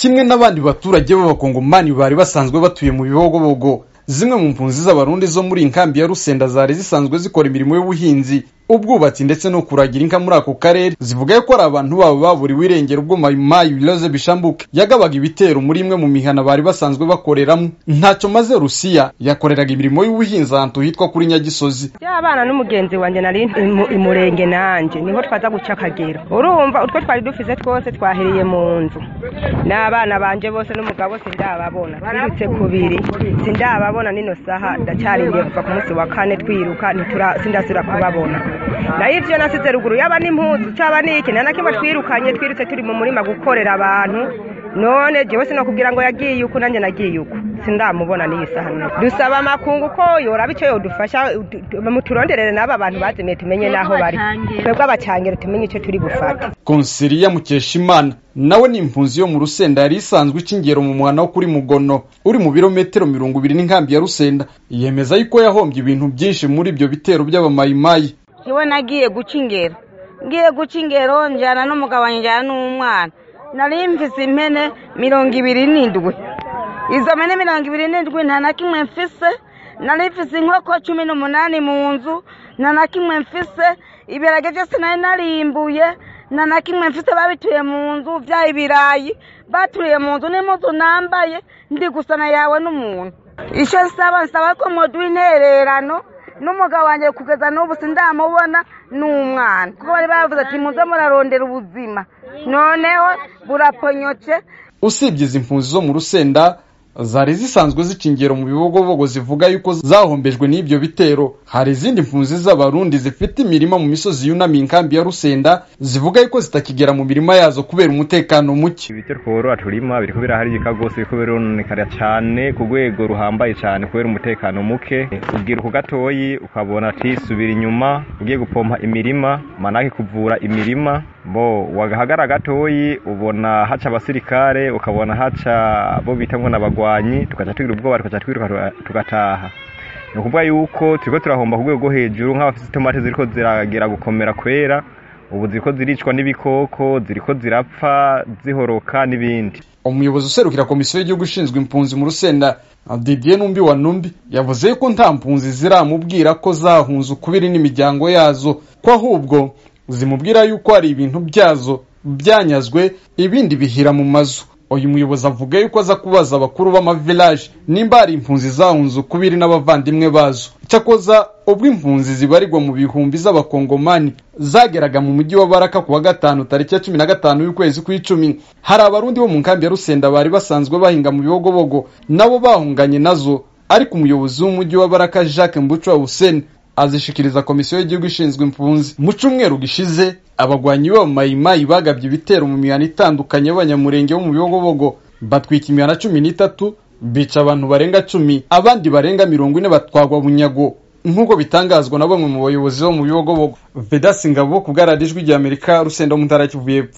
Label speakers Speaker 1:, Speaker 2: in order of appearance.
Speaker 1: kimwe n'abandi baturage b'abakongomani bari basanzwe batuye mu bibogobogo zimwe mu mpunzi z'abarundi zo muri inkambi ya rusenda zari zisanzwe zikora imirimo y'ubuhinzi ubwubatsi ndetse no kuragira inka muri ako karere zivuga ko ari abantu babo baburiwe irengero ubwo mayimayi biloze bishambuke yagabaga ibitero muri imwe mu mihana bari basanzwe bakoreramo ntacyo maze rusiya yakoreraga imirimo y'ubuhinzi ahantu hitwa kuri nyagisozi
Speaker 2: y'abana n'umugenzi wanjye nari imurenge nanjye niho twaza guca akagero urumva utwo twari dufise twose twahereye mu nzu n'abana banje bose n'umugabo sindababona twirutse kubiri sindababona nino saha ndacarindiye kuva ku munsi wa kane twiruka sindasubira kubabona nayo ivyo nasize ruguru yaba n'impuzu caba n'iki nta na kimwe twirukanye twirutse turi mu murima gukorera abantu none jewe sinokubwira ngo yagiye uku nanjye nagiye uku sindamubona n'iyi saha none dusaba amakungu ko yoraba ico yodufasha muturonderere n'aba bantu bazimiye tumenye n'aho bari twebwe abacangero tumenye ico turi gufata
Speaker 1: konsiliya mukeshimana nawe ni impunzi yo mu rusenda yari isanzwe ikingero mu mwana wo kuri mugono uri mu birometero mirongo ibiri n'inkambi ya rusenda yemeza yuko yahombye ibintu byinshi muri ibyo bitero by'abamayimayi
Speaker 3: iwe nagiye guca ingero ngiye guca ingero njyana n'umugabo njyana n'umwana nari mfise impene mirongo ibiri n'indwi izo mpene mirongo ibiri n'indwi nta na kimwe mfise nari mfise inkoko cumi n'umunani mu nzu nta na kimwe mfise ibirage byose nari narimbuye nta na kimwe mfise babituye mu nzu bya ibirayi baturiye mu nzu n'impuzu nambaye ndi gusana yawe n'umuntu icyo nsaba nsaba ko muduha intererano n'umugabo wanjye kugeza n'ubu sindamubona n'umwana kuko bari bavuze ati muze murarondera ubuzima noneho buraponyotse
Speaker 1: usibye izi mpunzi zo mu rusenda zari zisanzwe zica ingero mu bibogobogo zivuga yuko zahombejwe n'ibyo bitero hari izindi mpunzi z'abarundi zifite imirima mu misozi yunamiye inkambi ya rusenda zivuga yuko zitakigera mu mirima yazo kubera umutekano muke
Speaker 4: ibitero tworora turima biriko biraharigika rwose biriko birononekara cyane ku rwego ruhambaye cyane kubera umutekano muke ubwira ku gatoyi ukabona ati subira inyuma ugiye gupompa imirima manake kuvura imirima bo wagahagara gatoyi ubona haca abasirikare ukabona haca bo bita ngo n'abagwanyi tugaca tugira ubwoba tugaca twiruka tugataha ni ukuvuga yuko turiko turahomba ku rwego rwo hejuru nk'abafite itomate ziriko ziragera gukomera kwera ubu ziriko ziricwa n'ibikoko ziriko zirapfa zihoroka n'ibindi
Speaker 1: umuyobozi userukira komisiyo y'igihugu ishinzwe impunzi mu rusenda didier numbi wa numbi yavuze yuko nta mpunzi ziramubwira ko zahunze ukubiri n'imiryango yazo ko ahubwo zimubwira yuko hari ibintu byazo byanyazwe ibindi bihira mu mazu uyu muyobozi avuga yuko aza kubaza abakuru b'amavilaje nimba hari impunzi zahunze ukubiri n'abavandimwe bazo cyakoza ubwo impunzi zibarirwa mu bihumbi z'abakongomani zageraga mu mujyi wa baraka ku wa gatanu tariki ya cumi na gatanu y'ukwezi kw'icumi hari abarundi bo mu nkambi ya rusenda bari basanzwe bahinga mu bibogobogo nabo bahunganye nazo ariko umuyobozi w'umujyi wa baraka jacques mbucwa hussein azishikiriza komisiyo y'igihugu ishinzwe impunzi mu cyumweru gishize abagwanyi b'abamayimayi bagabye ibitero mu mihana itandukanye y'abanyamurenge bo mu bibogobogo batwika imihana cumi n'itatu bica abantu barenga cumi abandi barenga mirongo ine batwagwa bunyago nk'uko bitangazwa na bamwe mu bayobozi bo mu bibogobogo vedasi ngabo ku bw'aradijwi ry'amerika rusenda mu ntara kivuye